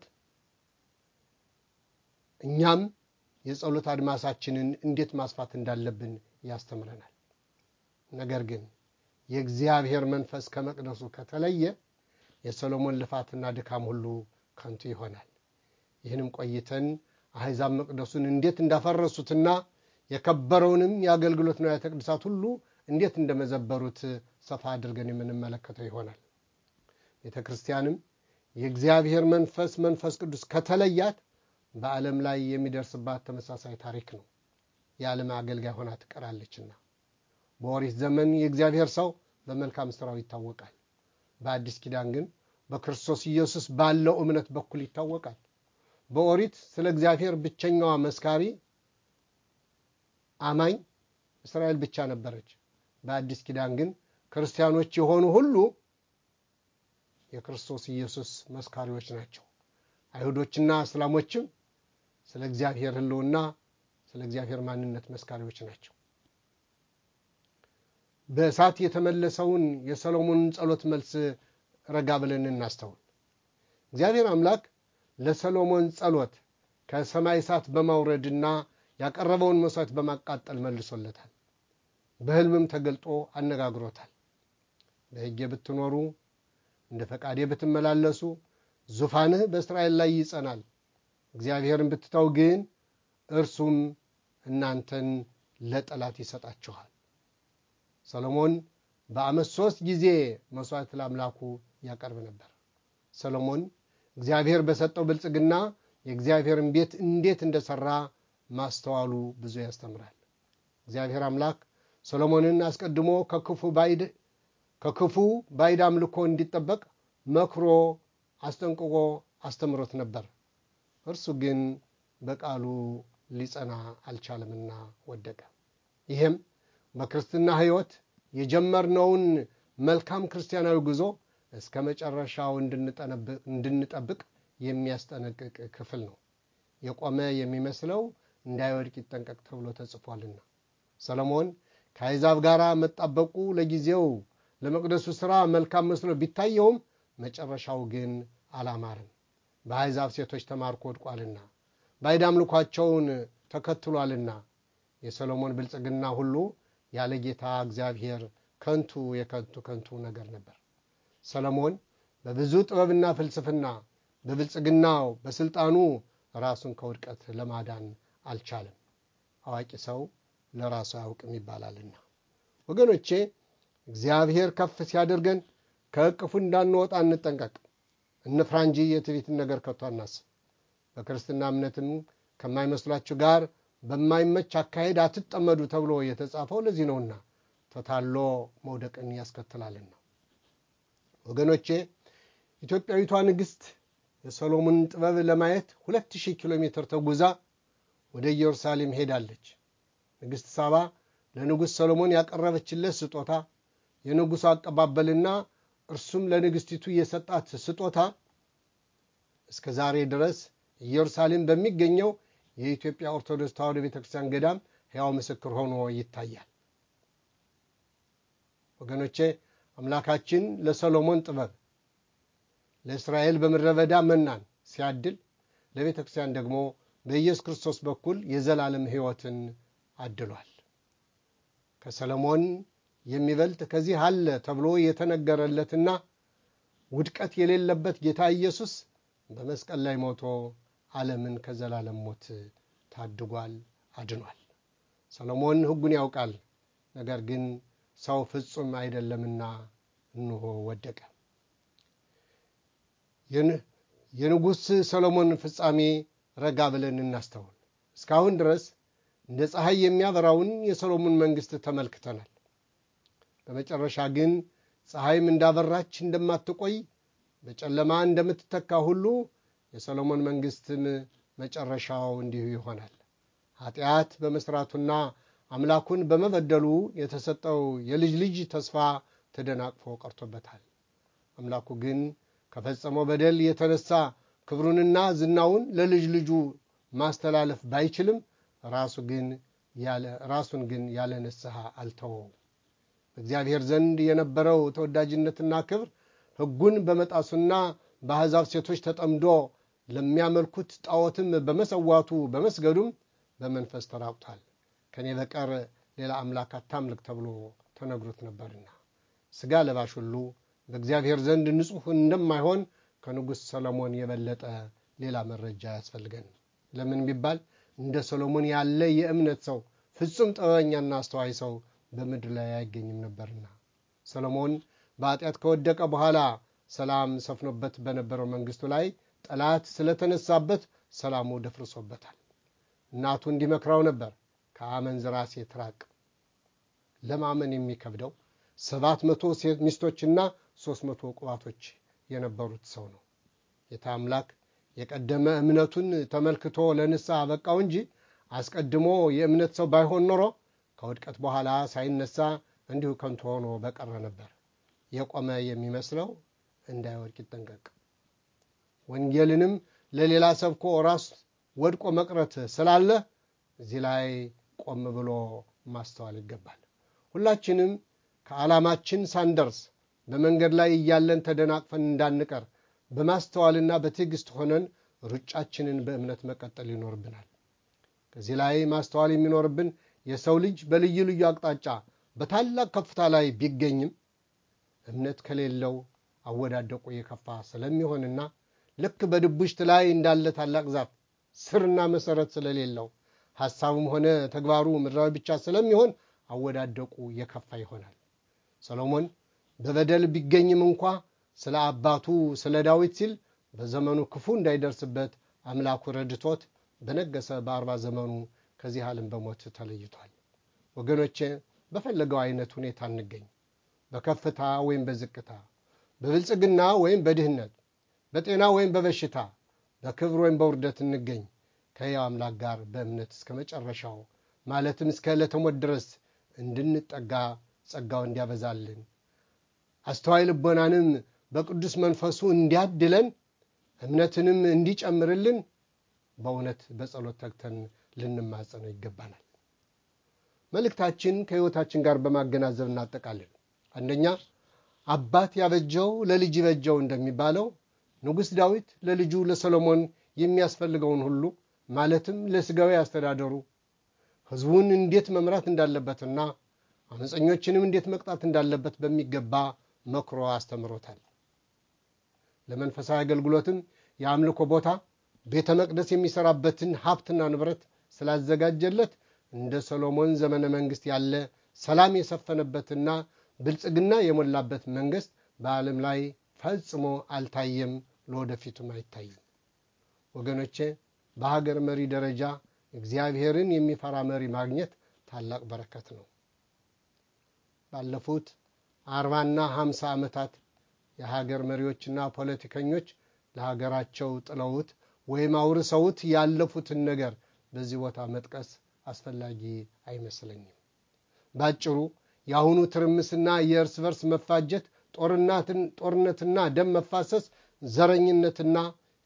እኛም የጸሎት አድማሳችንን እንዴት ማስፋት እንዳለብን ያስተምረናል። ነገር ግን የእግዚአብሔር መንፈስ ከመቅደሱ ከተለየ የሰሎሞን ልፋትና ድካም ሁሉ ከንቱ ይሆናል። ይህንም ቆይተን አሕዛብ መቅደሱን እንዴት እንዳፈረሱትና የከበረውንም የአገልግሎት ንዋያተ ቅድሳት ሁሉ እንዴት እንደመዘበሩት ሰፋ አድርገን የምንመለከተው ይሆናል። ቤተ ክርስቲያንም የእግዚአብሔር መንፈስ መንፈስ ቅዱስ ከተለያት በዓለም ላይ የሚደርስባት ተመሳሳይ ታሪክ ነው። የዓለም አገልጋይ ሆና ትቀራለችና። በኦሪት ዘመን የእግዚአብሔር ሰው በመልካም ሥራው ይታወቃል። በአዲስ ኪዳን ግን በክርስቶስ ኢየሱስ ባለው እምነት በኩል ይታወቃል። በኦሪት ስለ እግዚአብሔር ብቸኛዋ መስካሪ አማኝ እስራኤል ብቻ ነበረች። በአዲስ ኪዳን ግን ክርስቲያኖች የሆኑ ሁሉ የክርስቶስ ኢየሱስ መስካሪዎች ናቸው። አይሁዶችና እስላሞችም ስለ እግዚአብሔር ሕልውና ስለ እግዚአብሔር ማንነት መስካሪዎች ናቸው። በእሳት የተመለሰውን የሰሎሞንን ጸሎት መልስ ረጋ ብለን እናስተውል። እግዚአብሔር አምላክ ለሰሎሞን ጸሎት ከሰማይ እሳት በማውረድና ያቀረበውን መሥዋዕት በማቃጠል መልሶለታል። በሕልምም ተገልጦ አነጋግሮታል። በሕጌ ብትኖሩ እንደ ፈቃዴ ብትመላለሱ ዙፋንህ በእስራኤል ላይ ይጸናል። እግዚአብሔርን ብትተው ግን እርሱም እናንተን ለጠላት ይሰጣችኋል። ሰሎሞን በዓመት ሶስት ጊዜ መስዋዕት ለአምላኩ ያቀርብ ነበር። ሰሎሞን እግዚአብሔር በሰጠው ብልጽግና የእግዚአብሔርን ቤት እንዴት እንደሰራ ማስተዋሉ ብዙ ያስተምራል። እግዚአብሔር አምላክ ሰሎሞንን አስቀድሞ ከክፉ ባይድ ከክፉ ባዕድ አምልኮ እንዲጠበቅ መክሮ አስጠንቅቆ አስተምሮት ነበር። እርሱ ግን በቃሉ ሊጸና አልቻለምና ወደቀ። ይህም በክርስትና ሕይወት የጀመርነውን መልካም ክርስቲያናዊ ጉዞ እስከ መጨረሻው እንድንጠብቅ የሚያስጠነቅቅ ክፍል ነው። የቆመ የሚመስለው እንዳይወድቅ ይጠንቀቅ ተብሎ ተጽፏልና። ሰሎሞን ከአሕዛብ ጋር መጣበቁ ለጊዜው ለመቅደሱ ሥራ መልካም መስሎ ቢታየውም መጨረሻው ግን አላማርም። በአሕዛብ ሴቶች ተማርኮ ወድቋልና ባዕድ አምልኳቸውን ተከትሏልና የሰሎሞን ብልጽግና ሁሉ ያለ ጌታ እግዚአብሔር ከንቱ የከንቱ ከንቱ ነገር ነበር። ሰሎሞን በብዙ ጥበብና ፍልስፍና በብልጽግናው በስልጣኑ ራሱን ከውድቀት ለማዳን አልቻለም። አዋቂ ሰው ለራሱ አያውቅም ይባላልና ወገኖቼ እግዚአብሔር ከፍ ሲያደርገን ከእቅፉ እንዳንወጣ እንጠንቀቅ፣ እንፍራ እንጂ የትዕቢትን ነገር ከቶ አናስብ። በክርስትና እምነትም ከማይመስሏችሁ ጋር በማይመች አካሄድ አትጠመዱ ተብሎ የተጻፈው ለዚህ ነውና ተታሎ መውደቅን ያስከትላልና። ወገኖቼ ኢትዮጵያዊቷ ንግሥት የሰሎሞንን ጥበብ ለማየት ሁለት ሺህ ኪሎ ሜትር ተጉዛ ወደ ኢየሩሳሌም ሄዳለች። ንግሥት ሳባ ለንጉሥ ሰሎሞን ያቀረበችለት ስጦታ የንጉሡ አቀባበልና እርሱም ለንግሥቲቱ የሰጣት ስጦታ እስከ ዛሬ ድረስ ኢየሩሳሌም በሚገኘው የኢትዮጵያ ኦርቶዶክስ ተዋሕዶ ቤተ ክርስቲያን ገዳም ሕያው ምስክር ሆኖ ይታያል። ወገኖቼ አምላካችን ለሰሎሞን ጥበብ ለእስራኤል በምድረ በዳ መናን ሲያድል ለቤተ ክርስቲያን ደግሞ በኢየሱስ ክርስቶስ በኩል የዘላለም ሕይወትን አድሏል። ከሰሎሞን የሚበልጥ ከዚህ አለ ተብሎ የተነገረለትና ውድቀት የሌለበት ጌታ ኢየሱስ በመስቀል ላይ ሞቶ ዓለምን ከዘላለም ሞት ታድጓል፣ አድኗል። ሰሎሞን ሕጉን ያውቃል፣ ነገር ግን ሰው ፍጹም አይደለምና እንሆ ወደቀ። የንጉሥ ሰሎሞን ፍጻሜ ረጋ ብለን እናስተውል። እስካሁን ድረስ እንደ ፀሐይ የሚያበራውን የሰሎሞን መንግሥት ተመልክተናል። በመጨረሻ ግን ፀሐይም እንዳበራች እንደማትቆይ በጨለማ እንደምትተካ ሁሉ የሰሎሞን መንግሥትም መጨረሻው እንዲሁ ይሆናል። ኃጢአት በመስራቱና አምላኩን በመበደሉ የተሰጠው የልጅ ልጅ ተስፋ ተደናቅፎ ቀርቶበታል። አምላኩ ግን ከፈጸመው በደል የተነሳ ክብሩንና ዝናውን ለልጅ ልጁ ማስተላለፍ ባይችልም ራሱ ግን ራሱን ግን ያለ ንስሐ አልተወው። በእግዚአብሔር ዘንድ የነበረው ተወዳጅነትና ክብር ሕጉን በመጣሱና በአሕዛብ ሴቶች ተጠምዶ ለሚያመልኩት ጣዖትም በመሰዋቱ በመስገዱም በመንፈስ ተራቁቷል። ከእኔ በቀር ሌላ አምላክ አታምልክ ተብሎ ተነግሮት ነበርና ሥጋ ለባሽ ሁሉ በእግዚአብሔር ዘንድ ንጹሕ እንደማይሆን ከንጉሥ ሰሎሞን የበለጠ ሌላ መረጃ ያስፈልገን። ለምን ቢባል እንደ ሰሎሞን ያለ የእምነት ሰው ፍጹም ጥበበኛና አስተዋይ ሰው በምድር ላይ አይገኝም ነበርና ሰሎሞን በኃጢአት ከወደቀ በኋላ ሰላም ሰፍኖበት በነበረው መንግስቱ ላይ ጠላት ስለተነሳበት ሰላሙ ደፍርሶበታል። እናቱ እንዲመክራው ነበር፣ ከአመንዝራ ሴት ራቅ። ለማመን የሚከብደው ሰባት መቶ ሴት ሚስቶችና ሦስት መቶ ቁባቶች የነበሩት ሰው ነው። ጌታ አምላክ የቀደመ እምነቱን ተመልክቶ ለንስሐ አበቃው እንጂ አስቀድሞ የእምነት ሰው ባይሆን ኖሮ ከውድቀት በኋላ ሳይነሳ እንዲሁ ከንቱ ሆኖ በቀረ ነበር። የቆመ የሚመስለው እንዳይወድቅ ይጠንቀቅ። ወንጌልንም ለሌላ ሰብኮ ራስ ወድቆ መቅረት ስላለ እዚህ ላይ ቆም ብሎ ማስተዋል ይገባል። ሁላችንም ከዓላማችን ሳንደርስ በመንገድ ላይ እያለን ተደናቅፈን እንዳንቀር በማስተዋልና በትዕግስት ሆነን ሩጫችንን በእምነት መቀጠል ይኖርብናል። ከዚህ ላይ ማስተዋል የሚኖርብን የሰው ልጅ በልዩ ልዩ አቅጣጫ በታላቅ ከፍታ ላይ ቢገኝም እምነት ከሌለው አወዳደቁ የከፋ ስለሚሆንና ልክ በድቡሽት ላይ እንዳለ ታላቅ ዛፍ ስርና መሰረት ስለሌለው ሐሳቡም ሆነ ተግባሩ ምድራዊ ብቻ ስለሚሆን አወዳደቁ የከፋ ይሆናል። ሰሎሞን በበደል ቢገኝም እንኳ ስለ አባቱ ስለ ዳዊት ሲል በዘመኑ ክፉ እንዳይደርስበት አምላኩ ረድቶት በነገሰ በአርባ ዘመኑ ከዚህ ዓለም በሞት ተለይቷል። ወገኖቼ በፈለገው አይነት ሁኔታ እንገኝ፣ በከፍታ ወይም በዝቅታ፣ በብልጽግና ወይም በድህነት፣ በጤና ወይም በበሽታ፣ በክብር ወይም በውርደት እንገኝ ከሕያው አምላክ ጋር በእምነት እስከ መጨረሻው ማለትም እስከ ዕለተ ሞት ድረስ እንድንጠጋ ጸጋው እንዲያበዛልን አስተዋይ ልቦናንም በቅዱስ መንፈሱ እንዲያድለን እምነትንም እንዲጨምርልን በእውነት በጸሎት ተግተን ልንማጸነው ይገባናል። መልእክታችን ከሕይወታችን ጋር በማገናዘብ እናጠቃለን። አንደኛ አባት ያበጀው ለልጅ ይበጀው እንደሚባለው ንጉሥ ዳዊት ለልጁ ለሰሎሞን የሚያስፈልገውን ሁሉ ማለትም ለሥጋዊ አስተዳደሩ ሕዝቡን እንዴት መምራት እንዳለበትና አመፀኞችንም እንዴት መቅጣት እንዳለበት በሚገባ መክሮ አስተምሮታል። ለመንፈሳዊ አገልግሎትም የአምልኮ ቦታ ቤተ መቅደስ የሚሰራበትን ሀብትና ንብረት ስላዘጋጀለት እንደ ሰሎሞን ዘመነ መንግስት ያለ ሰላም የሰፈነበትና ብልጽግና የሞላበት መንግስት በዓለም ላይ ፈጽሞ አልታየም፣ ለወደፊቱም አይታይም። ወገኖቼ በሀገር መሪ ደረጃ እግዚአብሔርን የሚፈራ መሪ ማግኘት ታላቅ በረከት ነው። ባለፉት አርባና ሀምሳ ዓመታት የሀገር መሪዎችና ፖለቲከኞች ለሀገራቸው ጥለውት ወይም አውርሰውት ያለፉትን ነገር በዚህ ቦታ መጥቀስ አስፈላጊ አይመስለኝም። ባጭሩ የአሁኑ ትርምስና የእርስ በርስ መፋጀት፣ ጦርነትና ደም መፋሰስ፣ ዘረኝነትና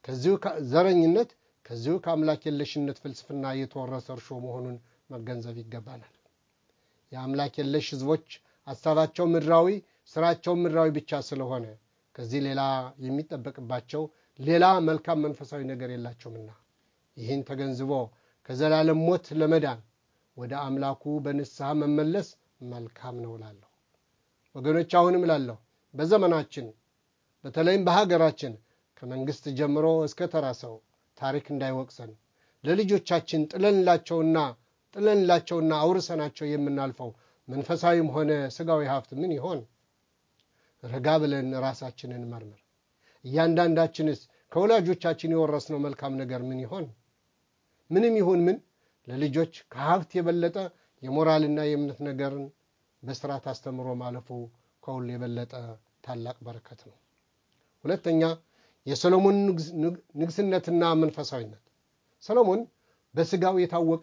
ዘረኝነት ከዚሁ ከአምላክ የለሽነት ፍልስፍና የተወረሰ እርሾ መሆኑን መገንዘብ ይገባናል። የአምላክ የለሽ ህዝቦች ሀሳባቸው ምድራዊ፣ ስራቸው ምድራዊ ብቻ ስለሆነ ከዚህ ሌላ የሚጠበቅባቸው ሌላ መልካም መንፈሳዊ ነገር የላቸውምና ይህን ተገንዝቦ ከዘላለም ሞት ለመዳን ወደ አምላኩ በንስሐ መመለስ መልካም ነው እላለሁ። ወገኖች አሁንም እላለሁ በዘመናችን በተለይም በሀገራችን ከመንግስት ጀምሮ እስከ ተራ ሰው ታሪክ እንዳይወቅሰን ለልጆቻችን ጥለንላቸውና ጥለንላቸውና አውርሰናቸው የምናልፈው መንፈሳዊም ሆነ ስጋዊ ሀብት ምን ይሆን? ረጋ ብለን ራሳችንን መርምር። እያንዳንዳችንስ ከወላጆቻችን የወረስነው መልካም ነገር ምን ይሆን? ምንም ይሁን ምን ለልጆች ከሀብት የበለጠ የሞራልና የእምነት ነገርን በስርዓት አስተምሮ ማለፉ ከሁሉ የበለጠ ታላቅ በረከት ነው። ሁለተኛ የሰሎሞን ንግስነትና መንፈሳዊነት። ሰሎሞን በስጋው የታወቀ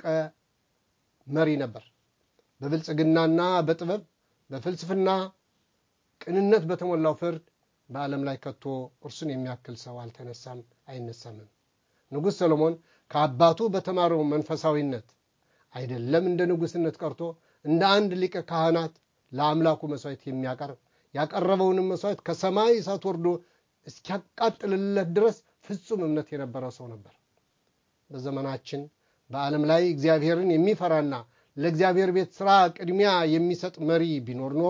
መሪ ነበር። በብልጽግናና በጥበብ በፍልስፍና ቅንነት በተሞላው ፍርድ በዓለም ላይ ከቶ እርሱን የሚያክል ሰው አልተነሳም፣ አይነሳምም። ንጉሥ ሰሎሞን ከአባቱ በተማረው መንፈሳዊነት አይደለም እንደ ንጉሥነት ቀርቶ እንደ አንድ ሊቀ ካህናት ለአምላኩ መስዋዕት የሚያቀርብ ያቀረበውንም መስዋዕት ከሰማይ እሳት ወርዶ እስኪያቃጥልለት ድረስ ፍጹም እምነት የነበረው ሰው ነበር። በዘመናችን በዓለም ላይ እግዚአብሔርን የሚፈራና ለእግዚአብሔር ቤት ሥራ ቅድሚያ የሚሰጥ መሪ ቢኖር ኖሮ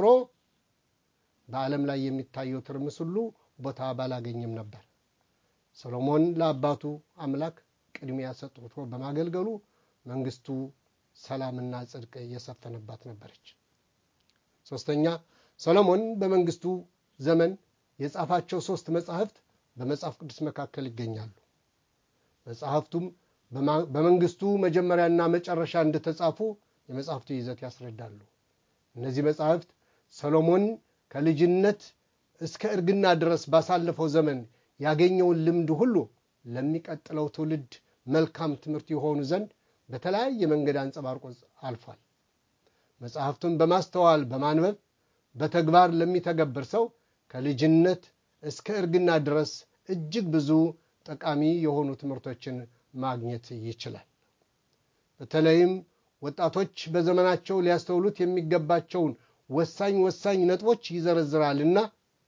በዓለም ላይ የሚታየው ትርምስ ሁሉ ቦታ ባላገኘም ነበር። ሰሎሞን ለአባቱ አምላክ ቅድሚያ ሰጥቶ በማገልገሉ መንግስቱ ሰላምና ጽድቅ የሰፈነባት ነበረች። ሶስተኛ ሰሎሞን በመንግስቱ ዘመን የጻፋቸው ሶስት መጻሕፍት በመጽሐፍ ቅዱስ መካከል ይገኛሉ። መጽሐፍቱም በመንግስቱ መጀመሪያና መጨረሻ እንደተጻፉ የመጽሐፍቱ ይዘት ያስረዳሉ። እነዚህ መጻሕፍት ሰሎሞን ከልጅነት እስከ እርግና ድረስ ባሳለፈው ዘመን ያገኘውን ልምድ ሁሉ ለሚቀጥለው ትውልድ መልካም ትምህርት የሆኑ ዘንድ በተለያየ መንገድ አንጸባርቆ አልፏል። መጽሐፍቱን በማስተዋል በማንበብ በተግባር ለሚተገብር ሰው ከልጅነት እስከ እርግና ድረስ እጅግ ብዙ ጠቃሚ የሆኑ ትምህርቶችን ማግኘት ይችላል። በተለይም ወጣቶች በዘመናቸው ሊያስተውሉት የሚገባቸውን ወሳኝ ወሳኝ ነጥቦች ይዘረዝራልና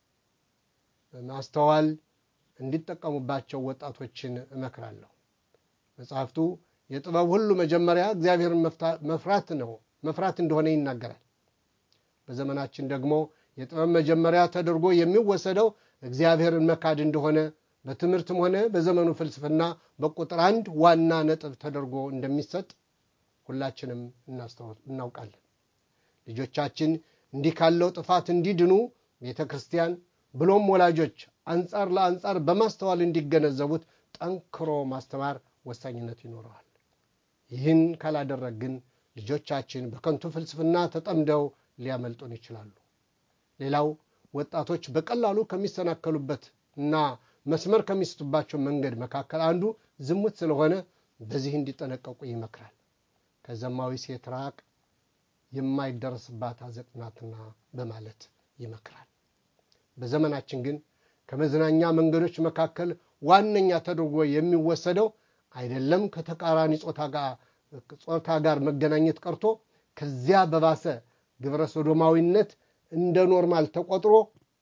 በማስተዋል እንዲጠቀሙባቸው ወጣቶችን እመክራለሁ። መጽሐፍቱ የጥበብ ሁሉ መጀመሪያ እግዚአብሔርን መፍራት ነው መፍራት እንደሆነ ይናገራል። በዘመናችን ደግሞ የጥበብ መጀመሪያ ተደርጎ የሚወሰደው እግዚአብሔርን መካድ እንደሆነ በትምህርትም ሆነ በዘመኑ ፍልስፍና በቁጥር አንድ ዋና ነጥብ ተደርጎ እንደሚሰጥ ሁላችንም እናውቃለን። ልጆቻችን እንዲህ ካለው ጥፋት እንዲድኑ ቤተ ክርስቲያን ብሎም ወላጆች አንጻር ለአንጻር በማስተዋል እንዲገነዘቡት ጠንክሮ ማስተማር ወሳኝነት ይኖረዋል። ይህን ካላደረግ ግን ልጆቻችን በከንቱ ፍልስፍና ተጠምደው ሊያመልጡን ይችላሉ። ሌላው ወጣቶች በቀላሉ ከሚሰናከሉበት እና መስመር ከሚስቱባቸው መንገድ መካከል አንዱ ዝሙት ስለሆነ በዚህ እንዲጠነቀቁ ይመክራል። ከዘማዊ ሴት ራቅ፣ የማይደረስባት አዘቅት ናትና በማለት ይመክራል። በዘመናችን ግን ከመዝናኛ መንገዶች መካከል ዋነኛ ተደርጎ የሚወሰደው አይደለም ከተቃራኒ ጾታ ጋር መገናኘት ቀርቶ ከዚያ በባሰ ግብረ ሶዶማዊነት እንደ ኖርማል ተቆጥሮ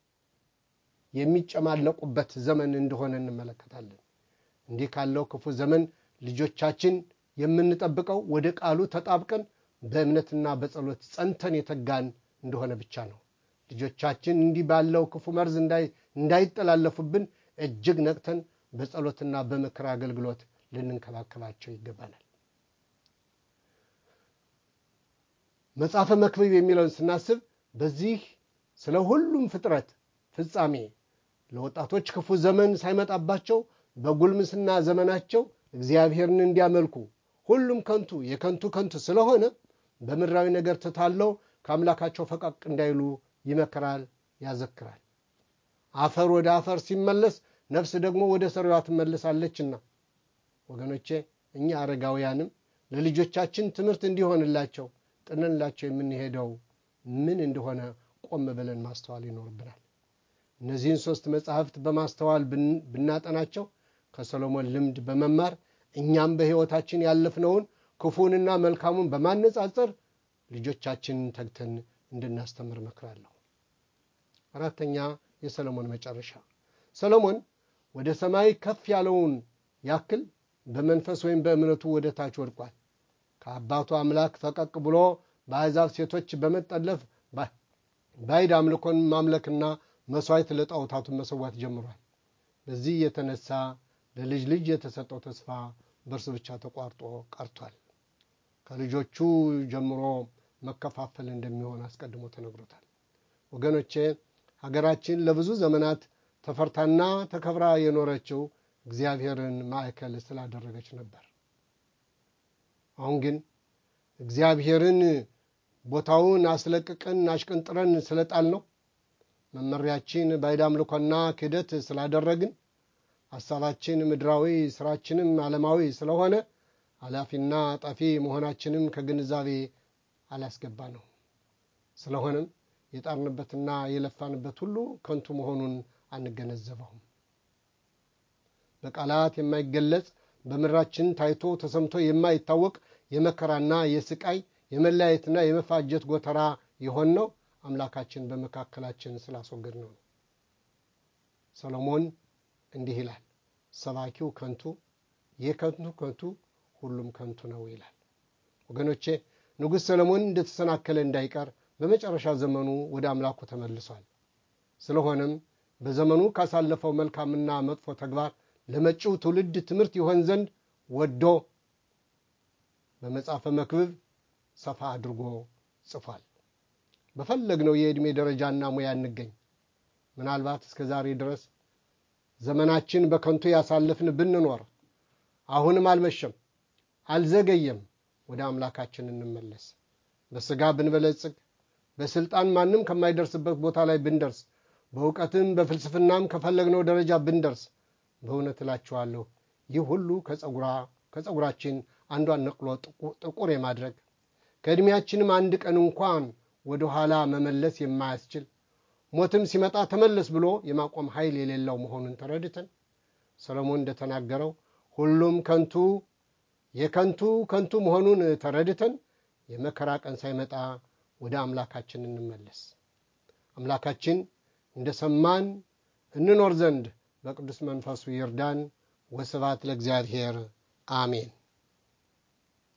የሚጨማለቁበት ዘመን እንደሆነ እንመለከታለን። እንዲህ ካለው ክፉ ዘመን ልጆቻችን የምንጠብቀው ወደ ቃሉ ተጣብቀን በእምነትና በጸሎት ጸንተን የተጋን እንደሆነ ብቻ ነው። ልጆቻችን እንዲህ ባለው ክፉ መርዝ እንዳይጠላለፉብን እጅግ ነቅተን በጸሎትና በምክር አገልግሎት ልንንከባከባቸው ይገባናል። መጽሐፈ መክብብ የሚለውን ስናስብ በዚህ ስለ ሁሉም ፍጥረት ፍጻሜ ለወጣቶች ክፉ ዘመን ሳይመጣባቸው በጉልምስና ዘመናቸው እግዚአብሔርን እንዲያመልኩ ሁሉም ከንቱ የከንቱ ከንቱ ስለሆነ በምድራዊ ነገር ተታለው ከአምላካቸው ፈቀቅ እንዳይሉ ይመክራል፣ ያዘክራል። አፈር ወደ አፈር ሲመለስ ነፍስ ደግሞ ወደ ሰሪዋ ትመለሳለችና ወገኖቼ እኛ አረጋውያንም ለልጆቻችን ትምህርት እንዲሆንላቸው ጥንላቸው የምንሄደው ምን እንደሆነ ቆም ብለን ማስተዋል ይኖርብናል። እነዚህን ሦስት መጻሕፍት በማስተዋል ብናጠናቸው ከሰሎሞን ልምድ በመማር እኛም በሕይወታችን ያለፍነውን ክፉንና መልካሙን በማነጻጸር ልጆቻችንን ተግተን እንድናስተምር እመክራለሁ። አራተኛ የሰሎሞን መጨረሻ። ሰሎሞን ወደ ሰማይ ከፍ ያለውን ያክል በመንፈስ ወይም በእምነቱ ወደ ታች ወድቋል። ከአባቱ አምላክ ፈቀቅ ብሎ በአሕዛብ ሴቶች በመጠለፍ ባዕድ አምልኮን ማምለክና መሥዋዕት ለጣዖታቱን መሰዋት ጀምሯል። በዚህ የተነሳ ለልጅ ልጅ የተሰጠው ተስፋ በእርሱ ብቻ ተቋርጦ ቀርቷል። ከልጆቹ ጀምሮ መከፋፈል እንደሚሆን አስቀድሞ ተነግሮታል። ወገኖቼ ሀገራችን ለብዙ ዘመናት ተፈርታና ተከብራ የኖረችው እግዚአብሔርን ማዕከል ስላደረገች ነበር። አሁን ግን እግዚአብሔርን ቦታውን አስለቅቀን አሽቀንጥረን ስለጣል ነው መመሪያችን ባዕድ አምልኮና ክህደት ስላደረግን ሐሳባችን ምድራዊ ስራችንም ዓለማዊ ስለሆነ ኃላፊና ጠፊ መሆናችንም ከግንዛቤ አላስገባ ነው። ስለሆነም የጣርንበትና የለፋንበት ሁሉ ከንቱ መሆኑን አንገነዘበውም። በቃላት የማይገለጽ በምድራችን ታይቶ ተሰምቶ የማይታወቅ የመከራና የስቃይ የመለያየትና የመፋጀት ጎተራ የሆነው አምላካችን በመካከላችን ስላስወገድ ነው። ሰሎሞን እንዲህ ይላል፣ ሰባኪው ከንቱ የከንቱ ከንቱ ሁሉም ከንቱ ነው ይላል። ወገኖቼ ንጉሥ ሰሎሞን እንደተሰናከለ እንዳይቀር በመጨረሻ ዘመኑ ወደ አምላኩ ተመልሷል። ስለሆነም በዘመኑ ካሳለፈው መልካምና መጥፎ ተግባር ለመጪው ትውልድ ትምህርት ይሆን ዘንድ ወዶ በመጽሐፈ መክብብ ሰፋ አድርጎ ጽፏል። በፈለግነው የዕድሜ ደረጃና ሙያ እንገኝ። ምናልባት እስከ ዛሬ ድረስ ዘመናችን በከንቱ ያሳለፍን ብንኖር አሁንም አልመሸም፣ አልዘገየም። ወደ አምላካችን እንመለስ። በሥጋ ብንበለጽግ፣ በሥልጣን ማንም ከማይደርስበት ቦታ ላይ ብንደርስ፣ በእውቀትም በፍልስፍናም ከፈለግነው ደረጃ ብንደርስ፣ በእውነት እላችኋለሁ ይህ ሁሉ ከጸጉራችን አንዷን ነቅሎ ጥቁር የማድረግ ከዕድሜያችንም አንድ ቀን እንኳን ወደ ኋላ መመለስ የማያስችል ሞትም ሲመጣ ተመለስ ብሎ የማቆም ኃይል የሌለው መሆኑን ተረድተን ሰሎሞን እንደተናገረው ሁሉም ከንቱ የከንቱ ከንቱ መሆኑን ተረድተን የመከራ ቀን ሳይመጣ ወደ አምላካችን እንመለስ። አምላካችን እንደ ሰማን እንኖር ዘንድ በቅዱስ መንፈሱ ይርዳን። ወስብሐት ለእግዚአብሔር አሜን።